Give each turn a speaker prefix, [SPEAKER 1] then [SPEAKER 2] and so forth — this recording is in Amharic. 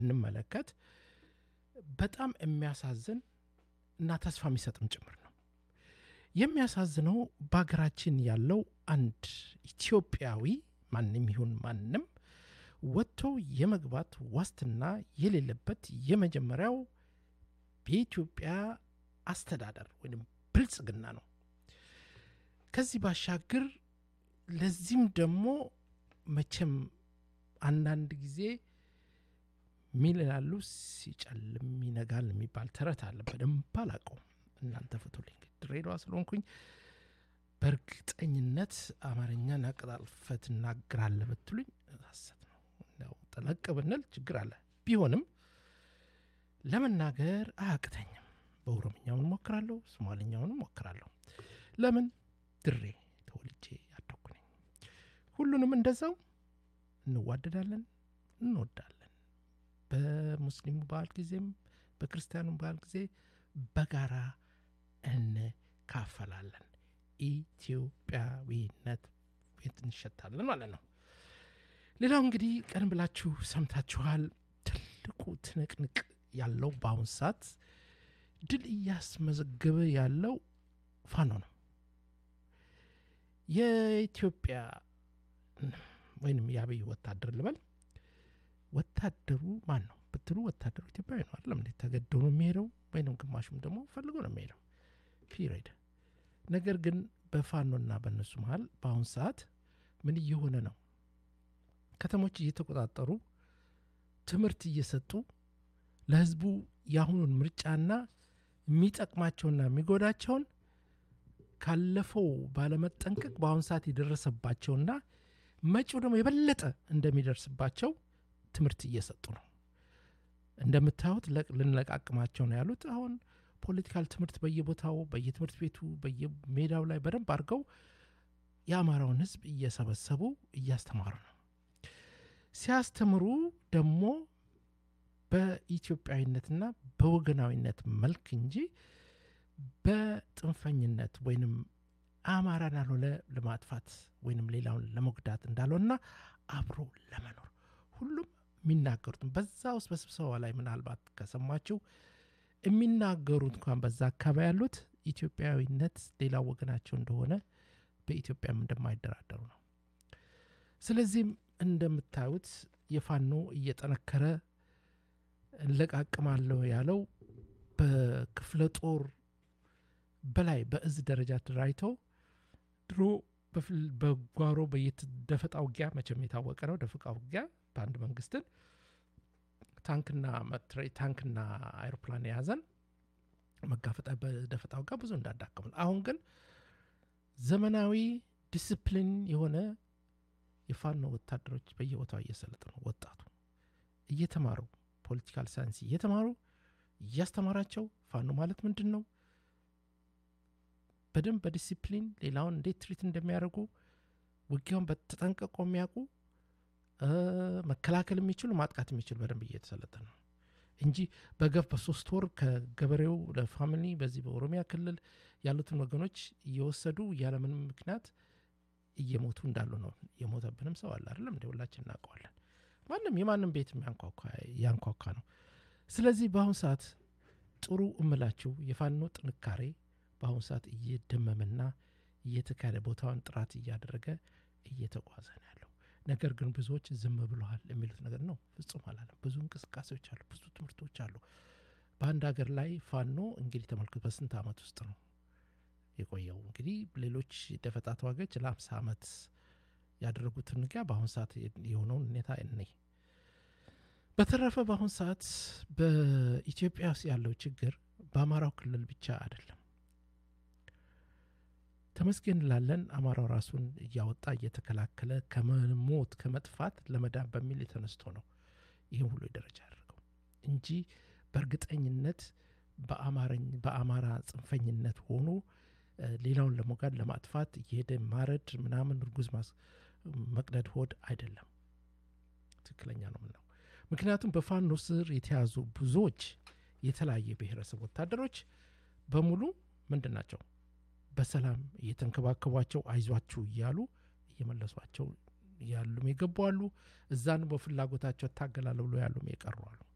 [SPEAKER 1] እንመለከት በጣም የሚያሳዝን እና ተስፋ የሚሰጥም ጭምር ነው። የሚያሳዝነው በሀገራችን ያለው አንድ ኢትዮጵያዊ ማንም ይሁን ማንም ወጥቶ የመግባት ዋስትና የሌለበት የመጀመሪያው የኢትዮጵያ አስተዳደር ወይም ብልጽግና ነው። ከዚህ ባሻገር ለዚህም ደግሞ መቼም አንዳንድ ጊዜ ሚል ይላሉ ሲጨልም ይነጋል የሚባል ተረት አለ። በደንብ አላውቀውም፣ እናንተ ፍቱልኝ። ድሬዳዋ ስለሆንኩኝ በእርግጠኝነት አማርኛን አቀላጥፈህ ትናገራለህ ብትሉኝ ሐሰት ነው። ያው ጠለቅ ብንል ችግር አለ። ቢሆንም ለመናገር አያቅተኝም። በኦሮምኛውን ሞክራለሁ፣ ሶማልኛውን ሞክራለሁ። ለምን ድሬ ተወልጄ ያደኩ ነኝ። ሁሉንም እንደዛው እንዋደዳለን፣ እንወዳለን። በሙስሊሙ በዓል ጊዜም በክርስቲያኑ በዓል ጊዜ በጋራ እንካፈላለን። ኢትዮጵያዊነት ቤት እንሸታለን ማለት ነው። ሌላው እንግዲህ ቀን ብላችሁ ሰምታችኋል። ትልቁ ትንቅንቅ ያለው በአሁን ሰዓት ድል እያስመዘገበ ያለው ፋኖ ነው። የኢትዮጵያ ወይንም የአብይ ወታደር ልበል ወታደሩ ማን ነው ብትሉ ወታደሩ ኢትዮጵያዊ ነው አይደለም እንዴ? ተገዶ ነው የሚሄደው ወይንም ግማሹም ደግሞ ፈልጎ ነው የሚሄደው ፒሪድ። ነገር ግን በፋኖና በእነሱ መሀል በአሁን ሰዓት ምን እየሆነ ነው? ከተሞች እየተቆጣጠሩ ትምህርት እየሰጡ ለህዝቡ የአሁኑን ምርጫና የሚጠቅማቸውና የሚጎዳቸውን ካለፈው ባለመጠንቀቅ በአሁኑ ሰዓት የደረሰባቸውና መጪው ደግሞ የበለጠ እንደሚደርስባቸው ትምህርት እየሰጡ ነው። እንደምታዩት ልንለቃቅማቸው ነው ያሉት። አሁን ፖለቲካል ትምህርት በየቦታው በየትምህርት ቤቱ በየሜዳው ላይ በደንብ አድርገው የአማራውን ህዝብ እየሰበሰቡ እያስተማሩ ነው። ሲያስተምሩ ደግሞ በኢትዮጵያዊነትና በወገናዊነት መልክ እንጂ በጥንፈኝነት ወይንም አማራን ያልሆነ ለማጥፋት ወይንም ሌላውን ለመጉዳት እንዳልሆነና አብሮ ለመኖር ሁሉም የሚናገሩትም በዛ ውስጥ በስብሰባ ላይ ምናልባት ከሰማችሁ የሚናገሩት እንኳን በዛ አካባቢ ያሉት ኢትዮጵያዊነት ሌላው ወገናቸው እንደሆነ በኢትዮጵያም እንደማይደራደሩ ነው። ስለዚህም እንደምታዩት የፋኖ እየጠነከረ እንለቃቅማለሁ ያለው በክፍለ ጦር በላይ በእዝ ደረጃ ተደራጅተው ድሮ በጓሮ በየደፈጣ ውጊያ መቼም የታወቀ ነው። ደፈጣ ውጊያ በአንድ መንግስትን ታንክና ታንክና አይሮፕላን የያዘን መጋፈጣ በደፈጣ ውጊያ ብዙ እንዳዳከሙን፣ አሁን ግን ዘመናዊ ዲስፕሊን የሆነ የፋኖ ወታደሮች በየቦታው እየሰለጠኑ ወጣቱ እየተማሩ ፖለቲካል ሳይንስ እየተማሩ እያስተማራቸው ፋኖ ማለት ምንድን ነው በደንብ በዲሲፕሊን ሌላውን እንዴት ትሪት እንደሚያደርጉ ውጊያውን በተጠንቀቆ የሚያውቁ መከላከል የሚችሉ ማጥቃት የሚችሉ በደንብ እየተሰለጠነ ነው እንጂ በገፍ በሶስት ወር ከገበሬው ለፋሚሊ በዚህ በኦሮሚያ ክልል ያሉትን ወገኖች እየወሰዱ ያለምንም ምክንያት እየሞቱ እንዳሉ ነው። የሞተብንም ሰው አለ አይደለም እንደ ሁላችን እናውቀዋለን። ማንም የማንም ቤት ያንኳኳ ነው። ስለዚህ በአሁኑ ሰዓት ጥሩ እምላችሁ የፋኖ ጥንካሬ በአሁኑ ሰዓት እየደመመና እየተካሄደ ቦታውን ጥራት እያደረገ እየተጓዘ ነው ያለው። ነገር ግን ብዙዎች ዝም ብለዋል የሚሉት ነገር ነው። ፍጹም አላለም። ብዙ እንቅስቃሴዎች አሉ፣ ብዙ ትምህርቶች አሉ። በአንድ ሀገር ላይ ፋኖ እንግዲህ ተመልክቶ በስንት ዓመት ውስጥ ነው የቆየው? እንግዲህ ሌሎች ደፈጣ ተዋጊዎች ለአምሳ ዓመት ያደረጉትን ውጊያ በአሁኑ ሰዓት የሆነውን ሁኔታ እኔ በተረፈ በአሁኑ ሰዓት በኢትዮጵያ ውስጥ ያለው ችግር በአማራው ክልል ብቻ አይደለም። ተመስገን ላለን አማራው ራሱን እያወጣ እየተከላከለ ከመሞት ከመጥፋት ለመዳን በሚል የተነስቶ ነው ይህም ሁሉ ደረጃ ያደርገው እንጂ በእርግጠኝነት በአማራ ጽንፈኝነት ሆኖ ሌላውን ለሞጋድ ለማጥፋት እየሄደ ማረድ ምናምን እርጉዝ መቅደድ ሆድ አይደለም። ትክክለኛ ነው ምነው። ምክንያቱም በፋኖ ስር የተያዙ ብዙዎች የተለያየ ብሔረሰብ ወታደሮች በሙሉ ምንድን ናቸው? በሰላም እየተንከባከቧቸው አይዟችሁ እያሉ እየመለሷቸው ያሉም የገቡ አሉ። እዛን በፍላጎታቸው እታገላለሁ ብሎ ያሉም የቀሩ አሉ።